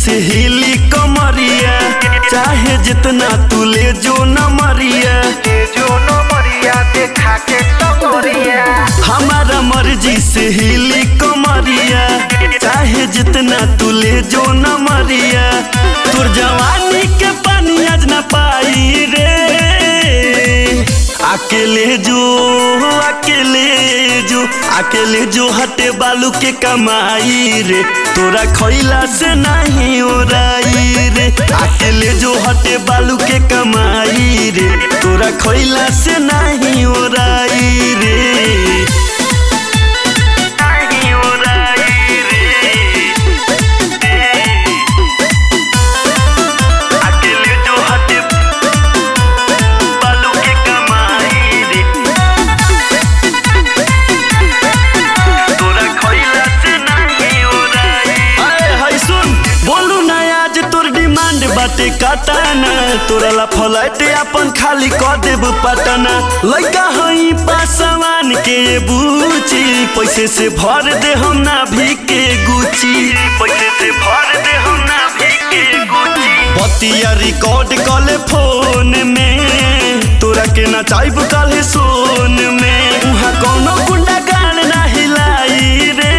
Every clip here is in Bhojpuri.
से हिली कमरिया चाहे जितना तू ले जो न मरिया जो नमरिया देखा के टंगरिया हमारा मर्जी से हिली कमरिया चाहे जितना तू ले जो न मरिया तोर जवानी के पानी आज न पाई रे अकेले जो अकेले जो अकेले जो हटे बालू के कमाई रे तोरा खैला से नहीं ओराई रे अकेले जो हटे बालू के कमाई रे तोरा खैला से नहीं ओराई रे नहीं ओराई रे अकेले जो हटे बालू के कमाई रे तोरा खइला से नहीं ओराई अरे हाय सुन बोलू ना आज तोर डिमांड बाटे काटाना तोरा ला फलाइट अपन खाली क देब पटना लइका हई पासवान के बूची पैसे से भर दे हम ना भी के गुची पैसे से भर दे हम ना भी के गुची बतिया रिकॉर्ड कले फोन में तोरा के ना चाइब काले सोन में उहाँ कोनो गुंडा गान ना हिलाई रे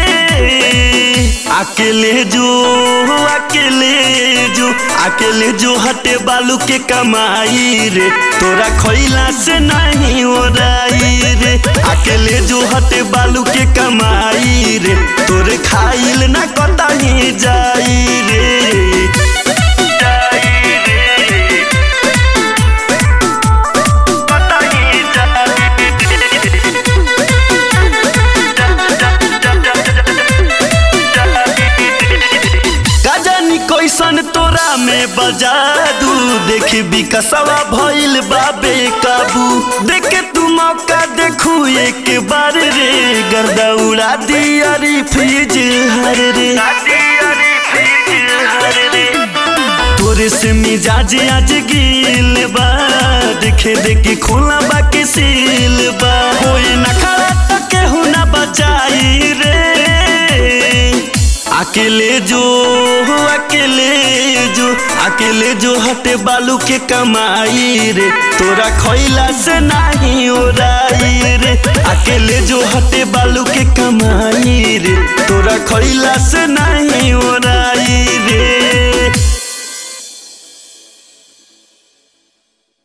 अकेले जो अकेले जो अकेले जो हटे बालू के कमाई रे तोरा खैला से नहीं ओराई रे अकेले जो हटे बालू के कमाई रे तोरे खाइल ना कतही जाई रे जाई रे कतही गजनी कैसन तोरा में बजा दू देख बिकसवा भइल बाबे काबू देख तू मौका देखू एक बार रे गर्दा उड़ा दिया री फ्रिज हर रे तोरे से मिजाज आज गिल बा देखे देखे खोला बा के सील बा होई ना खड़ा तो केहू ना बचाई रे अकेले जो अकेले जो अकेले जो हटे बालू के कमाई रे तोरा खैला से नहीं ओराई रे अकेले जो हटे बालू के कमाई रे तोरा खैला से नहीं